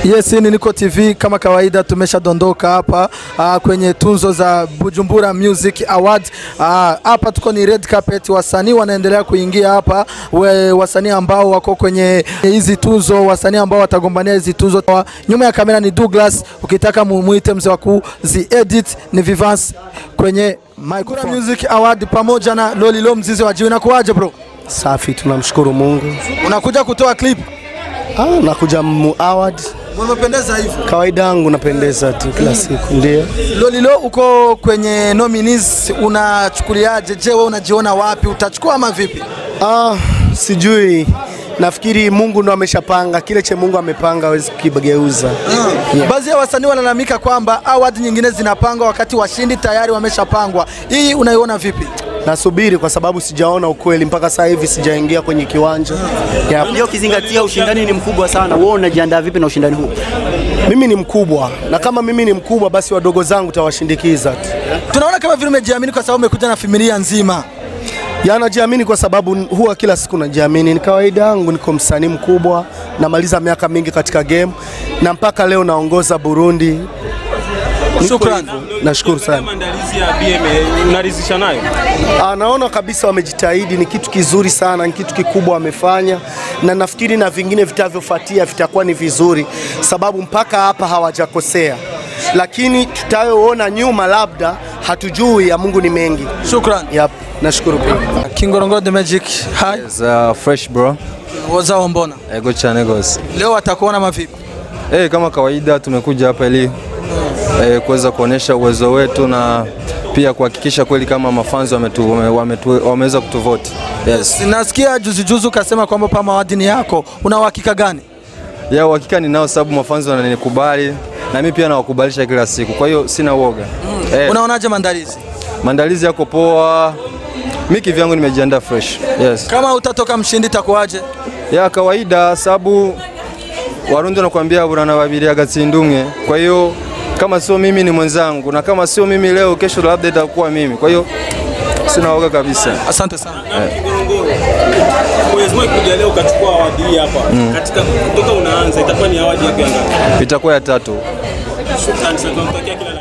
Yes, hii ni Niko TV kama kawaida, tumeshadondoka hapa uh, kwenye tunzo za Bujumbura Music Award. Ah, Hapa tuko ni red carpet, wasanii wanaendelea kuingia hapa, we- wasanii ambao wako kwenye hizi tuzo, wasanii ambao watagombania hizi tuzo. Wa- Nyuma ya kamera ni Douglas, ukitaka mumuite mzee wa kuzi edit ni Vivance kwenye microphone. Music Award pamoja na Lolilo Mzizi wa Jiwe. Inakuaje bro? Safi, tunamshukuru Mungu. Unakuja kutoa clip? Ah, nakuja mu award. Umependeza hivyo. Kawaida yangu napendeza tu kila siku, ndio. Lolilo, uko kwenye nominees, unachukuliaje? Je, wewe unajiona wapi? Utachukua ama vipi? Ah, sijui. Nafikiri Mungu ndo ameshapanga kile che Mungu amepanga, hawezi kukigeuza. Yeah. Baadhi ya wasanii wanalalamika kwamba award nyingine zinapangwa wakati washindi tayari wameshapangwa. Hii unaiona vipi? Nasubiri kwa sababu sijaona ukweli mpaka sasa hivi, sijaingia kwenye kiwanja. Yep. Ndio ukizingatia ushindani ni mkubwa sana. Wewe unajiandaa vipi na ushindani huu? Mimi ni mkubwa na kama mimi ni mkubwa, basi wadogo zangu tawashindikiza tu. Tunaona kama vile umejiamini kwa sababu umekuja na familia nzima. Ya najiamini kwa sababu huwa kila siku najiamini. Ni kawaida yangu, niko msanii mkubwa, namaliza miaka mingi katika game na mpaka leo naongoza Burundi. Niko Shukrani. hivyo. Nashukuru sana. Maandalizi ya BM unaridhisha nayo? Ah, naona kabisa wamejitahidi, ni kitu kizuri sana, ni kitu kikubwa wamefanya, na nafikiri na vingine vitavyofuatia vitakuwa ni vizuri, sababu mpaka hapa hawajakosea, lakini tutayoona nyuma labda hatujui, ya Mungu ni mengi. Shukrani. Yep, nashukuru pia. Kingorongoro the Magic. Hi. It's, uh, fresh bro. Wazao mbona? Ego chane goes. Leo watakuona mavipi? Eh, kama kawaida tumekuja hapa ili eh, kuweza kuonyesha uwezo wetu na pia kuhakikisha kweli kama mafanzi wametu, wame, wametu, wameweza kutuvote. Yes. Nasikia juzi juzi ukasema kwamba Pama Award ni yako. Una uhakika gani? Ya uhakika ninao sababu mafanzi wananikubali na mimi pia nawakubalisha kila siku. Kwa hiyo sina uoga. Eh, Unaonaje maandalizi? maandalizi yako poa. Mimi kivyangu nimejiandaa fresh. Yes. Kama utatoka mshindi itakuwaje? ya kawaida sababu Warundi wanakuambia burana babiri agatsindumwe. Kwa hiyo kama sio mimi ni mwenzangu, na kama sio mimi leo, kesho labda itakuwa mimi. Kwa hiyo sina woga kabisa. Asante sana. Mwenyezi Mungu kuja leo ukachukua awadi hii hapa. Katika kutoka unaanza itakuwa ni awadi yako ya ngapi? Itakuwa ya tatu. Shukrani sana tunamtakia kila